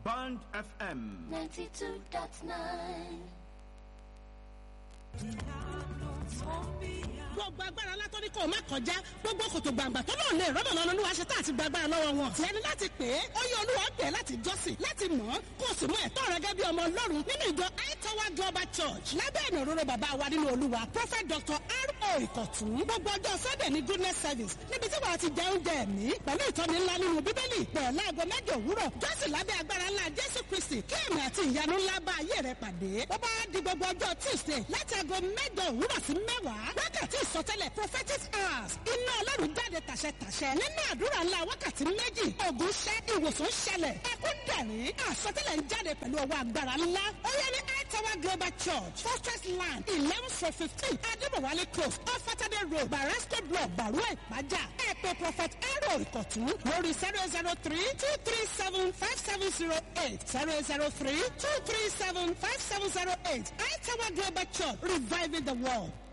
Band FM. 92.9. gbogbo agbára látọ́ ní kò má kọjá gbogbo kòtò gbàǹgbà tó náà lè rọ́bà lọ́nà olúwa ṣe tá àti gbàgbára lọ́wọ́ wọn. tiẹ̀ ni láti pè é ó yẹ olúwa bẹ̀ láti jọ́sìn láti mọ̀ ọ́ kó o sì mú ẹ̀tọ́ rẹ gẹ́gẹ́ bí ọmọ ọlọ́run nínú ìjọ Tower Global Church lábẹ́ ìnà òróró bàbá wa nínú olúwa prophet dr r.o. ìkọ̀tún gbogbo ọjọ́ sunday ní goodness service níbi tí wàá ti jẹ oúnjẹ ẹ̀mí pẹ̀lú ìtọ́ni ńlá nínú bíbélì pẹ̀ láago mẹ́jọ òwúrọ̀ jọ́sìn lábẹ́ agbára ńlá jésù kristi kí ẹ̀mí àti ìyanu ńlá bá ayé rẹ pàdé ó bá di gbogbo ọjọ́ tuesday láti aago mẹ́jọ òwúrọ̀ sí mẹ́wàá wákàtí ìsọtẹ́lẹ̀ prophetic hours iná ọlọ́run jáde tàṣẹtàṣẹ nínú àdúrà ńlá wákàtí méjì ògùn ṣẹ́ ìwòsàn ṣẹlẹ̀ ẹkún dẹ̀rín àsọtẹ́lẹ̀ ń jáde pẹ̀lú ọwọ́ agbára ńlá ó yẹ ní Tower Global Church Fortress Land eleven for fifteen Adébọ̀wálé close off Saturday road Barasco block Bàrúwà Ìpájà ẹ pè prophet Aaron Ìkọ̀tún lórí zero zero three two three seven five seven zero eight zero zero three two three seven five seven zero eight Tower Global Church reviving the world.